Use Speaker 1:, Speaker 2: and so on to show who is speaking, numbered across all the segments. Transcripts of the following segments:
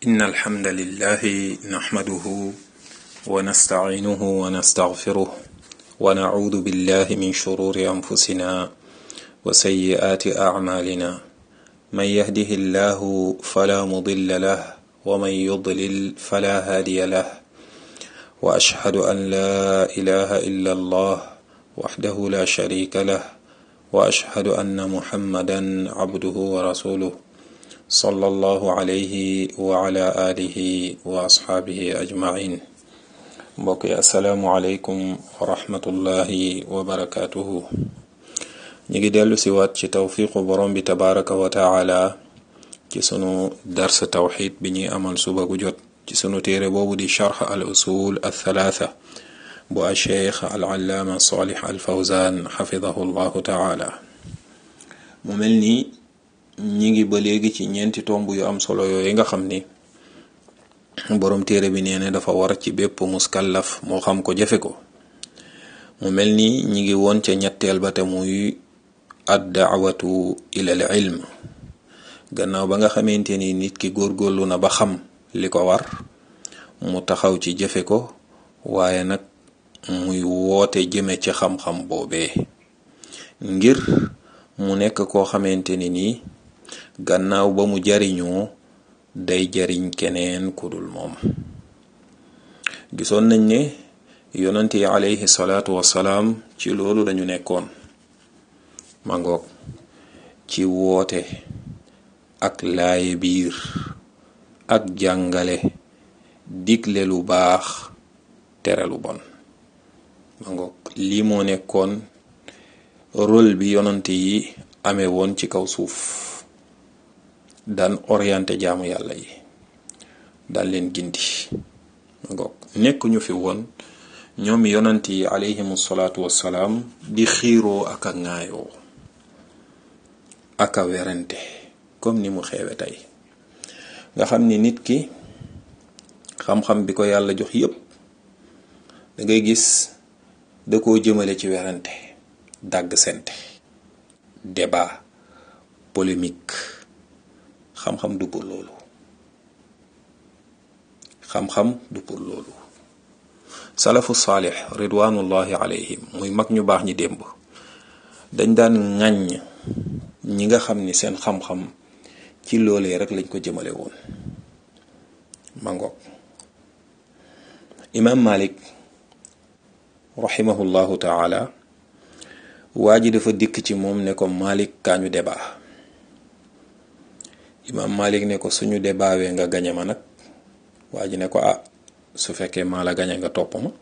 Speaker 1: إن الحمد لله نحمده ونستعينه ونستغفره ونعوذ بالله من شرور أنفسنا وسيئات أعمالنا من يهده الله فلا مضل له ومن يضلل فلا هادي له وأشهد أن لا إله إلا الله وحده لا شريك له وأشهد أن محمدا عبده ورسوله صلى الله عليه وعلى آله وأصحابه أجمعين mbokk yi asalaamualeykum wa rahmatullahi wa barakaatuhu ñu ngi dellu si waat ci tawfiqu borom bi tabaraka wa taala ci sunu dars tawxid bi ñuy amal suba gu jot ci sunu téere boobu di charx al usul al thalaatha bu a cheikh al allaama salih al fawzan xafidahu llahu taala mu mel ni ñi ngi ba léegi ci ñeenti tomb yu am solo yooyu nga xam ni boroom téere bi nee na dafa war ci bépp muskallaf moo xam ko jafe ko mu mel ni ñi ngi woon ca ñetteel ba te muy ad daawatu ilal ilm gannaaw ba nga xamante ni nit ki góorgóorlu na ba xam li ko war mu taxaw ci jëfe ko waaye nag muy woote jëme ci xam-xam boobee ngir mu nekk koo xamante ni nii gannaaw ba mu jariñoo day jariñ keneen ku dul moom gisoon nañ ne yonent yi alayhi salaatu wassalaam ci loolu lañu nekkoon mangoog ci woote ak laaye biir ak jàngale digle lu baax tere lu bon mangoog lii moo nekkoon rôle bi yonent yi amee woon ci kaw suuf daan orienté jaamu yàlla yi daan leen gindi ngoog nekk ñu fi woon ñoom yonant yi alayhimu salaatu wassalaam di xiiroo ak a ŋaayoo ak a werante comme ni mu xeewe tey nga xam ni nit ki xam-xam bi ko yàlla jox yépp da ngay gis da koo jëmale ci werante dàgg sente débat polémique xam-xam du pour loolu xam-xam du pour loolu salafu saalix ridwanullahi alayhim muy mag ñu baax ñi démb dañ daan ŋàññ ñi nga xam ni seen xam-xam ci loolee rek lañ ko jëmale woon mangoog imaam malik rahimahullahu taala waa ji dafa dikk ci moom ne ko malik kaañu débat imaam malik ne ko suñu débaawee nga gañe ma nag waa ji ne ko ah su fekkee maa la gañe nga topp ma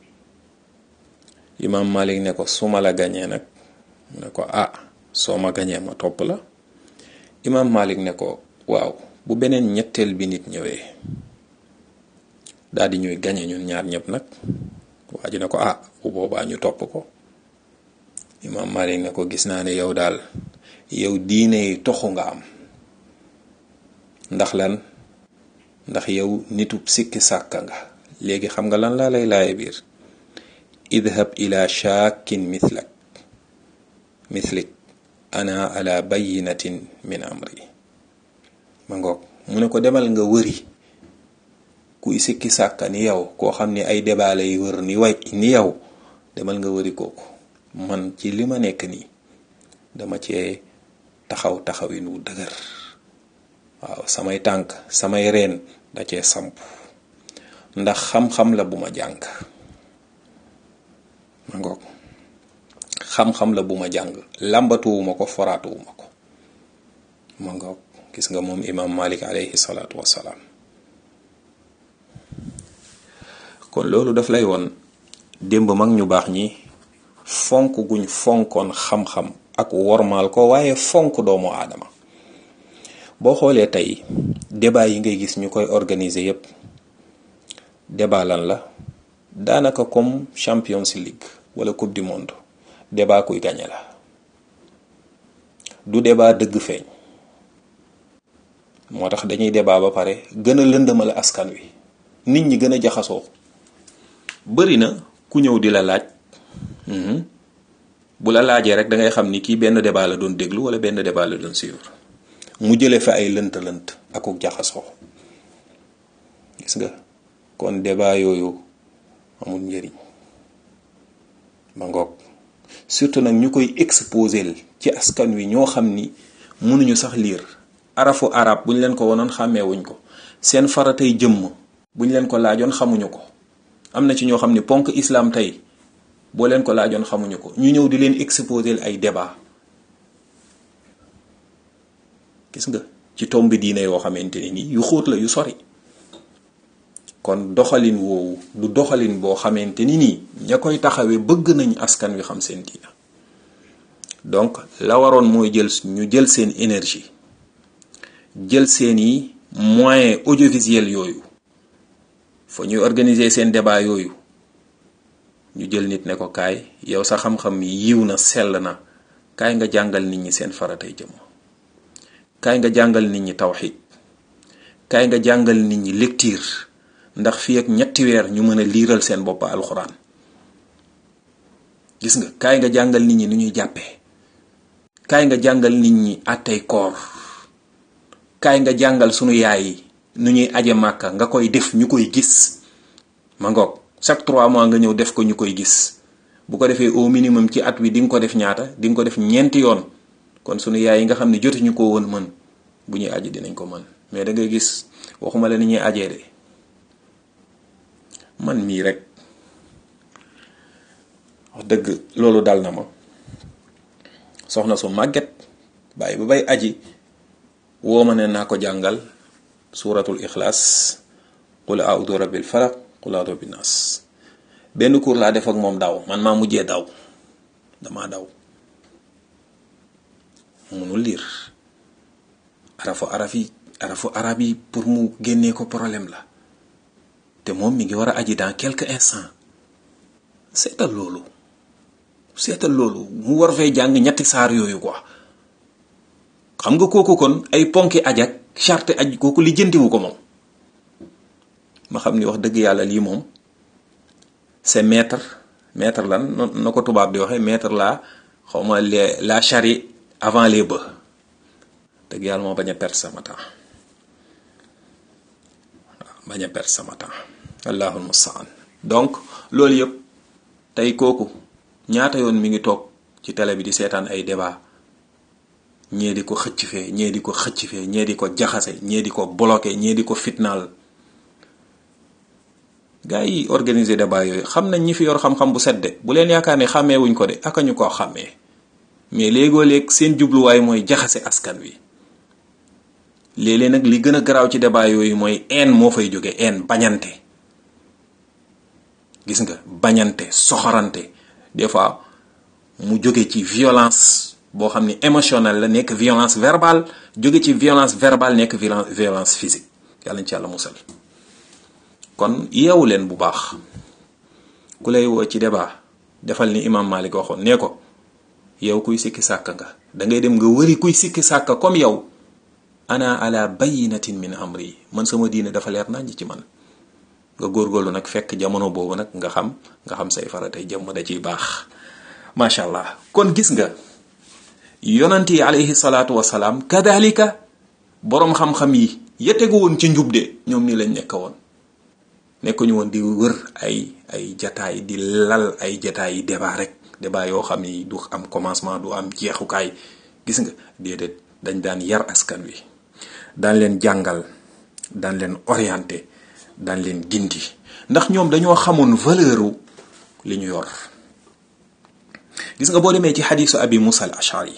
Speaker 1: imaam malik ne ko su ma la gañee nag ne ko ah soo ma gañee ma topp la imaam malik ne ko waaw bu beneen ñetteel bi nit ñëwee daal di ñuy gañe ñun ñaar ñëpp nag waa ji ne ko ah bu boobaa ñu topp ko imaam malik ne ko gis naa ne yow daal yow diine yi toxu nga am ndax lan ndax yow nitub sikki sàkka nga léegi xam nga lan laa lay laaye biir idhab ila shaakin mithlak mithlik ana ala bayinatin min amri ma ngoog mu ne ko demal nga wëri kuy sikki sàkka ni yow koo xam ni ay débat lay wër ni way ni yow demal nga wëri kooku man ci li ma nekk nii dama cee taxaw taxawin wu dëgër waaw samay tànk samay reen da cee samp ndax xam-xam la bu ma jàng ma ngoog xam-xam la bu ma jàng làmbatuwuma ko foraatuwuma ko ma ngoog gis nga moom imaam malik alayhi salaatu wassalaam kon loolu daf lay woon démb mag ñu baax ñi fonk guñ fonkoon xam-xam ak wormaal ko waaye fonk doomu aadama boo xoolee tey débat yi ngay gis ñu koy organiser yépp débat lan la daanaka comme Champions League wala coupe du monde débat kuy gañe la du débat dëgg feeñ moo tax dañuy débat ba pare gën a lëndëmal askan wi nit ñi gën a jaxasoo bari na ku ñëw di la laaj bu la laajee rek da ngay xam ni kii benn débat la doon déglu wala benn débat la doon suivre mu jële fa ay lënt-lënt akuk jaxasoo gis nga kon débat yooyu amul njëriñ ba ngoog surtout nag ñu koy exposel ci askan wi ñoo xam ni mënuñu sax liir arafu arab bu ñu leen ko wonoon xàmmeewuñ ko seen faratay jëmm bu ñu leen ko laajoon xamuñu ko am na ci ñoo xam ni ponk islam tey boo leen ko laajoon xamuñu ko ñu ñëw di leen exposel ay débat gis nga ci tomb diine yoo xamante ne nii yu xóot la yu sori kon doxalin woowu du doxalin boo xamante ni nii ña koy taxawee bëgg nañ askan wi xam seen diina donc la waroon mooy jël ñu jël seen énergie jël seeni moyens audiovisuels yooyu fa ñuy organiser seen débat yooyu ñu jël nit ne ko kaay yow sa xam-xam yiw na sell na kaay nga jàngal nit ñi seen faratay jëmm kaay nga jàngal nit ñi tawxid kaay nga jàngal nit ñi lecture ndax fii ak ñetti weer ñu mën a liiral seen bopp alxuraan gis nga kaay nga jàngal nit ñi nu ñuy jàppee kaay nga jàngal nit ñi àttey koor kaay nga jàngal sunu yaay yi nu ñuy aje màkka nga koy def ñu koy gis ma ngoog chaque trois mois nga ñëw def ko ñu koy gis bu ko defee au minimum ci at wi di nga ko def ñaata di nga ko def ñeenti yoon kon sunu yaay yi nga xam ne jotuñu ko woon mën bu ñuy aji dinañ ko mën mais da ngay gis waxuma la ni ñuy ajee de man mii rek wax dëgg loolu dal na ma soxna su màgget bàyyi ba bay aji woo ma ne naa ko jàngal suuratul ixlaas qul a'udhu rabbil falaq qul a'udhu bin nas benn cours laa def ak moom daw man maa mujjee daw damaa daw munul liir arafu arab yi arafu arab yi pour mu génnee ko problème la te moom mi ngi war a aji dans quelques instants seetal loolu seetal loolu mu war fay jàng ñetti saar yooyu quoi xam nga kooku kon ay ponki aj ak charte aj kooku li jëntiwu ko moom ma xam ni wax dëgg yàlla lii moom c'est maître maître lan na ko tubaab di waxee maître la xawma les la charrue avant les bœufs dëgg yàlla moo bañ a perdre sama temps waaw bañ a perdre sama temps allahul mustaan donc loolu yëpp tey kooku ñaata yoon mi ngi toog ci télé bi di seetaan ay débat ñee di ko xëcc fee ñee di ko xëcc fee ñee di ko jaxase ñee di ko bloqué ñee di ko fitnaal gars yi organiser débat yooyu xam nañ ñi fi yor xam-xam bu set de bu leen yaakaar ne xàmmee wuñ ko de aka ñu koo xàmmee mais léegoo léeg seen jubluwaay mooy jaxase askan wi léeg-léeg nag li gën a garaaw ci débat yooyu mooy haine moo fay jóge haine bañante gis nga bañante soxorante des fois mu jóge ci violence boo xam ni émotionnelle la nekk violence verbale jóge ci violence verbale nekk violence physique yàlla ñu ci yàlla musal kon yeewu leen bu baax ku lay woo ci débat defal ni imam Malik waxoon nee ko yow kuy sikki sàkk nga dangay dem nga wëri kuy sikki sàkk comme yow ana ala bayinatin min amri man sama diine dafa leer nañ ci man nga góorgóorlu nag fekk jamono boobu nag nga xam nga xam say faratay jëmm da ciy baax macha allah kon gis nga yonant yi alayhi salaatu wasalaam kadalika boroom xam-xam yi yetegu woon ci njub de ñoom nii lañ nekk woon nekkuñu woon di wër ay ay jataay di lal ay jataay yi débat rek débat yoo xam ni du am commencement du am jeexukaay gis nga déedéet dañ daan yar askan wi daan leen jàngal daan leen orienté daan leen gindi ndax ñoom dañoo xamoon valeur li ñu yor gis nga boo demee ci xadiisu abi musa al ashari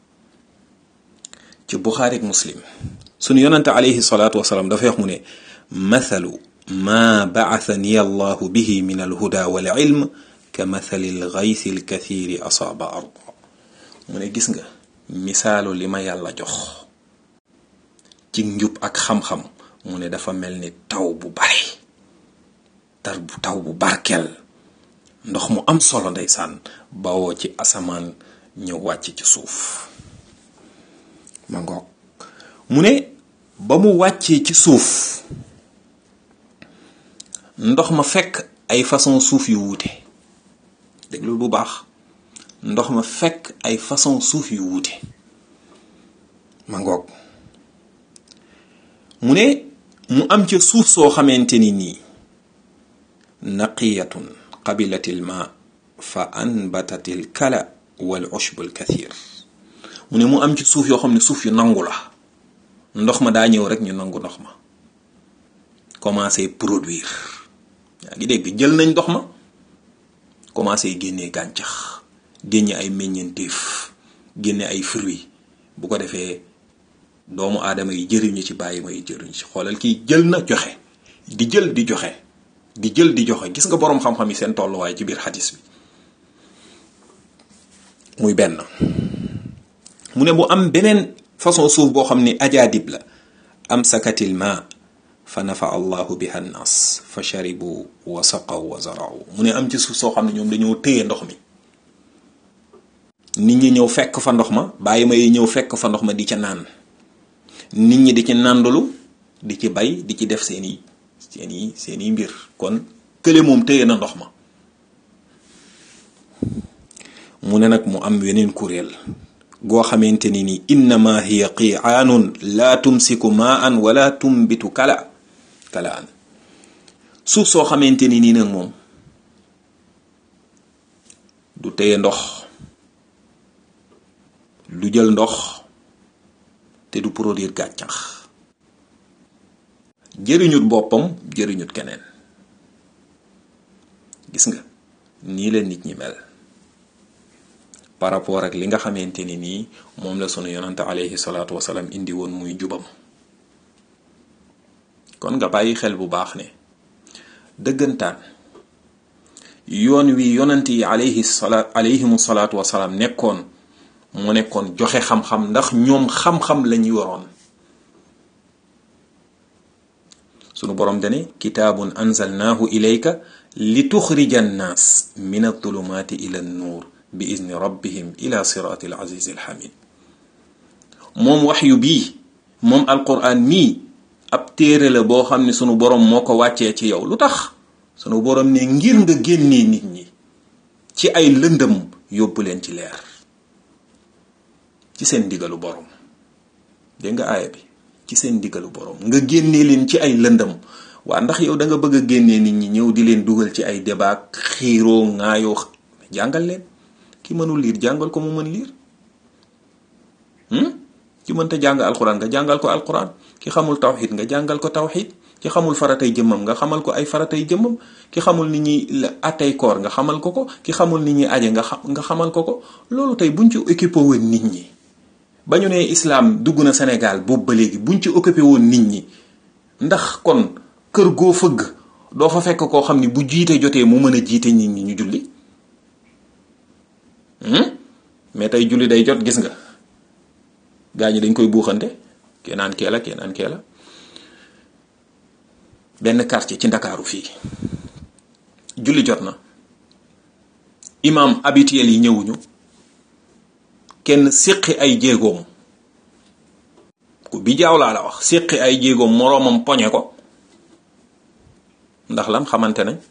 Speaker 1: ci buxaari ak muslim sunu yonante alayhi salaatu wasalaam dafay wax mu ne mathalu ma ba'athani allahu bihi min alhuda wal ilm ka mathali alghaythi alkathiri asaaba arda mu ne gis nga misaalu li ma yàlla jox ci njub ak xam-xam mu ne dafa mel ni taw bu bari tar bu taw bu barkeel ndox mu am solo ndeysaan bawoo ci asamaan ñëw wàcc ci suuf ma ngoog mu ne ba mu wàccee ci suuf ndox ma fekk ay façon suuf yu wuute déglu bu baax ndox ma fekk ay façon suuf yu wuute ma ngoog mu ne mu am ca suuf soo xamante ni nii naqiyatun qabilatil ma fa anbatatil kala wal ushbul kathir mu ne mu am ci suuf yoo xam ne suuf yu nangu la ndox ma daa ñëw rek ñu nangu ndox ma commencé produire yaa ngi dégg jël nañ ndox ma commencé génnee gàncax génne ay meññeenteef génne ay fruits bu ko defee doomu aadama yi jëriñu ci bàyyi ma yi jëriñu ci xoolal kii jël na joxe di jël di joxe di jël di joxe gis nga boroom xam-xam yi seen tolluwaay ci biir xadis bi muy benn mu ne bu am beneen façon suuf boo xam ni ajaadib la am sakatil ma fa nafa allahu biha nnaas fa sharibu wa saqaw wa zarau mu ne am ci suuf soo xam ne ñoom dañoo téye ndox mi nit ñi ñëw fekk fa ndox ma bàyyi ma yi ñëw fekk fa ndox ma di ca naan nit ñi di ci nàndulu di ci bay di ci def seeni seeni seeni mbir kon kële moom téye na ndox ma mu ne nag mu am weneen kuréel goo xamante ni ni innama hiya qi'aanun laa tumsiku maan wala tumbitu kala kala an suuf soo xamante ni nii nag moom du téye ndox du jël ndox te du produire gàncax jëriñut boppam jëriñut keneen gis nga nii la nit ñi mel par rapport ak li nga xamante ni nii moom la sunu yonante alayhi salaatu wasalaam indi woon muy jubam kon nga bàyyi xel bu baax ne dëggantaan yoon wi yonante yi alayhi salaat alayhimu salaatu wasalaam nekkoon mu nekkoon joxe xam-xam ndax ñoom xam-xam lañuy waroon sunu borom dane kitaabun anzalnaahu ilayka li tuxrija annaas min adulumaati ila nuur bi izni rabbihim ila siraati al azizi al hamid moom waxyu bii moom alquran mii ab téere la boo xam ne sunu borom moo ko wàccee ci yow lu tax sunu borom ne ngir nga génnee nit ñi ci ay lëndëm yóbbu leen ci leer ci seen ndigalu borom dégg nga aaya bi ci seen ndigalu borom nga génnee leen ci ay lëndëm waa ndax yow da nga bëgg a génnee nit ñi ñëw di leen dugal ci ay débat xiiroo ŋaayoo jàngal leen ki mënul liir jàngal ko mu mën liir ki mënta jàng alquran nga jàngal ko alquran ki xamul tawxid nga jàngal ko tawxid ki xamul faratay jëmmam nga xamal ko ay faratay jëmmam ki xamul ni ñuy atay koor nga xamal ko ko ki xamul ni ñuy aje nga xam nga xamal ko ko loolu tey buñ ci occupé woon nit ñi ba ñu ne islam dugg na Sénégal boobu ba léegi buñ ci occupé woon nit ñi ndax kon kër goo fëgg doo fa fekk koo xam ni bu jiite jotee mu mën a jiite nit ñi ñu julli mais tey julli day jot gis nga gaa ñi dañ koy buuxante kee naan kee la kee naan kee la benn quartier ci ndakaaru fii julli jot na imam habituel yi ñëwuñu kenn séqi ay jéegoom ku bi jaaw laa la wax séqi ay jéegoom moroomam poñe ko ndax lan xamante nañ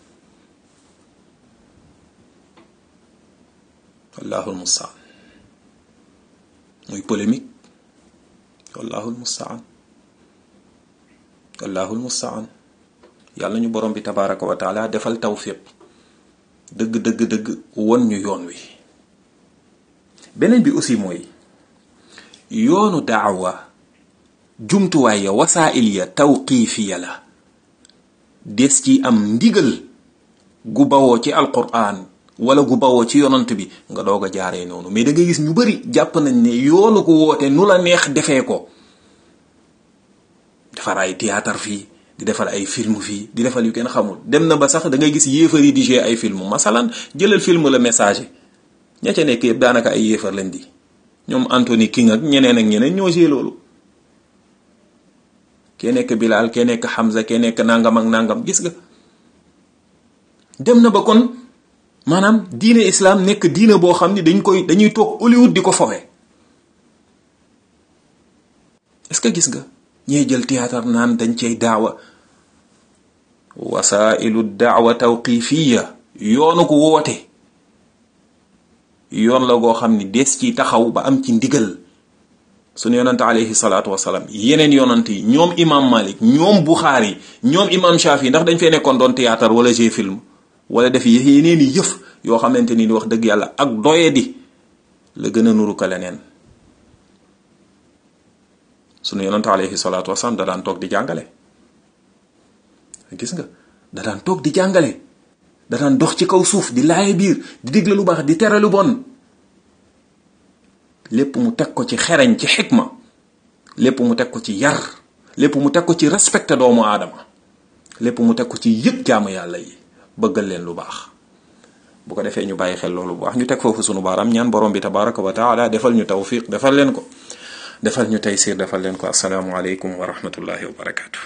Speaker 1: wallahul mustaan muy polémique wallahul mustaan wallahul mustaan yàlla ñu borom bi tabaraka wa taala defal tawfiq dëgg dëgg dëgg won ñu yoon wi beneen bi aussi mooy yoonu daawa jumtuwaay ya wasaa'il ya tawqiifiya la des ci am ndigal gu bawoo ci alquran wala gu bawoo ci yonant bi nga doog a jaaree noonu mais da ngay gis ñu bari jàpp nañ ne yoonu ko woote nu la neex defee ko defar ay théâtre fii di defal ay film fii di defal yu kenn xamul dem na ba sax da ngay gis yéefar yi di jouer ay film masalan jëlal film la message ña ca nekk yëpp daanaka ay yéefar lañ di ñoom Anthony King ak ñeneen ak ñeneen ñoo jouer loolu kee nekk Bilal kee nekk Hamza kee nekk nangam ak nangam gis nga dem na ba kon maanaam diine islam nekk diine boo xam ni dañ koy dañuy toog Hollywood di ko fowe est-ce que gis nga ñee jël théâtre naan dañ cay daawa wasailu daawa tawqifiya yoonu ko woote yoon la goo xam ni des ci taxaw ba am ci ndigal sunu yonante alayhi salaatu wasalaam yeneen yonant yi ñoom imam malik ñoom buxaari ñoom imam shafi ndax dañ fee nekkoon doon théâtre wala jeu film wala def yeneen i yëf yoo xamante ni wax dëgg yàlla ak doye di la gën a nuru ka leneen sunu yonante alayhi salaatu wasalaam da daan toog di jàngale gis nga da daan toog di jàngale da daan dox ci kaw suuf di laaye biir di digle lu baax di tere lu bon lépp mu teg ko ci xereñ ci xikma lépp mu teg ko ci yar lépp mu teg ko ci respecté doomu aadama lépp mu teg ko ci yëg jaamu yàlla yi bëggal leen lu baax bu ko defee ñu bàyyi xel loolu bu baax ñu teg foofu sunu baaraam ñaan borom bi tabaraka wa taala defal ñu tawfiq defal leen ko defal ñu taysir defal leen ko asalaamu aleykum wa rahmatullahi wa barakatu